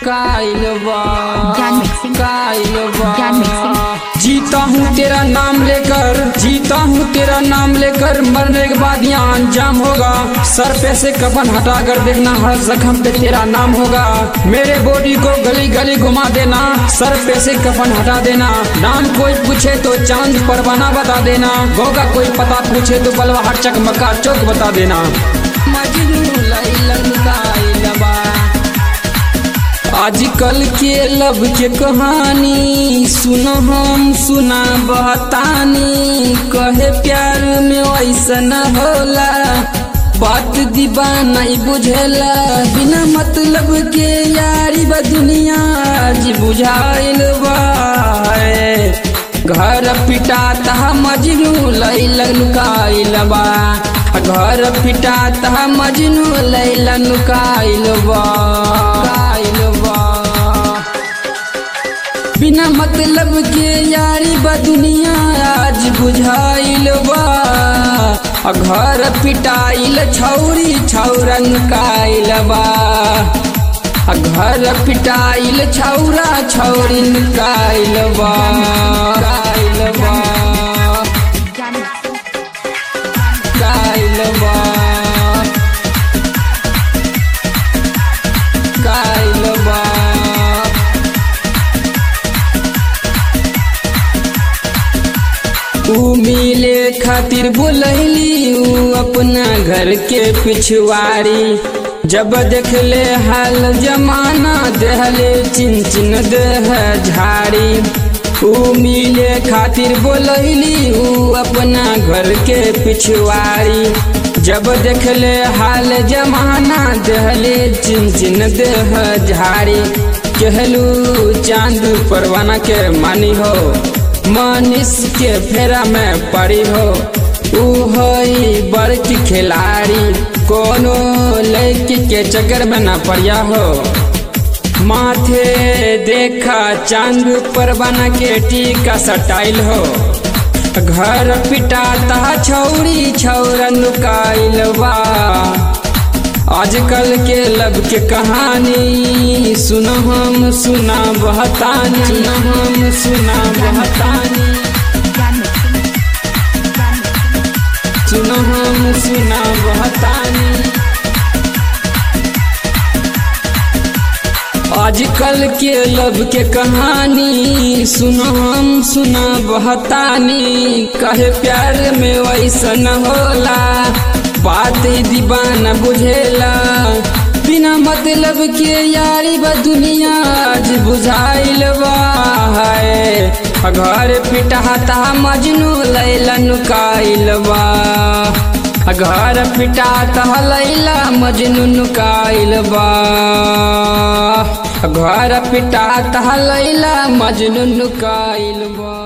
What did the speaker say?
काइल बा ज्ञान मिक्सिंग। काइल बा ज्ञान मिक्सिंग। जीता हूँ तेरा नाम लेकर जीता हूँ तेरा नाम लेकर मरने के बाद यहाँ अंजाम होगा सर पे से कफन हटा कर देखना हर जख्म पे तेरा नाम होगा मेरे बॉडी को गली गली घुमा देना सर पे से कफन हटा देना नाम कोई पूछे तो चांद परवाना बता देना होगा कोई पता पूछे तो बलवा हर चकमका चौक बता देना मजनू लैलन काइलबा आजकल के लब के कहानी सुन हम सुना बहतानी कहे प्यार में वैसा न होला बात दीवाना ही बुझेला बिना मतलब के यारी बा दुनिया आज बुझाइल बा घर पिटाता मजनू लैलन काइल बा घर पिटाता मजनू लैलन काइल बा काइल बा बिना मतलब के यारी बा दुनिया आज बुझाइल बा आ घर पिटाइल छौरी छौरन काइल बा आ घर पिटाइल छौरा छौरिन काइल बा काइल बा ज्ञान मिक्सिंग। काइल बा काइल बा ऊ मिले खातिर बुलैली ऊ अपना घर के पिछवाड़ी जब देखले हाल जमाना देहले चिन चिन देह झाड़ी ऊ मिले खातिर बोलैली ऊ अपना घर के पिछवाड़ी जब देखले हाल जमाना देहले चिन चिन देह झाड़ी कहलू चांद परवाना के मानी हो मनीष के फेरा में पड़ी हो ऊ हई बड़की खिलाड़ी कोनो लड़की के चक्कर में ना पड़िया हो माथे देखा चांद पर बना के टीका सटाइल हो घर पिटाता छौरी छौरन काइल बा आजकल के लब के कहानी सुन हम सुना बहतानी सुन हम सुना बहतानी ज्ञान मिक्सिंग। ज्ञान मिक्सिंग। सुन हम सुना बहतानी आजकल के लब के कहानी सुन हम सुना बहतानी कहे प्यार में वैसा न होला बात ही दीवाना बुझेला बिना मतलब के यारी बा दुनिया आज बुझाइल बा है घर पिटाता मजनू लैलन काइल बा घर पिटाता लैला मजनू काइल बा घर पिटाता लैला मजनू काइल बा